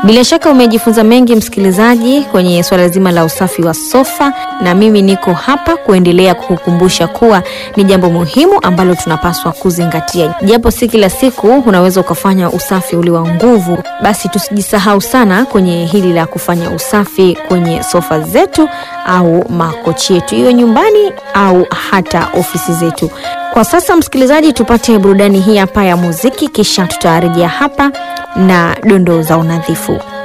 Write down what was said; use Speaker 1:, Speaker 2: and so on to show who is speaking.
Speaker 1: Bila shaka umejifunza mengi msikilizaji, kwenye swala zima la usafi wa sofa, na mimi niko hapa kuendelea kukukumbusha kuwa ni jambo muhimu ambalo tunapaswa kuzingatia, japo si kila siku unaweza ukafanya usafi ule wa nguvu. Basi tusijisahau sana kwenye hili la kufanya usafi kwenye sofa zetu au makochi yetu, iwe nyumbani au hata ofisi zetu. Kwa sasa msikilizaji, tupate burudani hii hapa ya muziki, kisha tutarejea hapa na dondoo za unadhifu.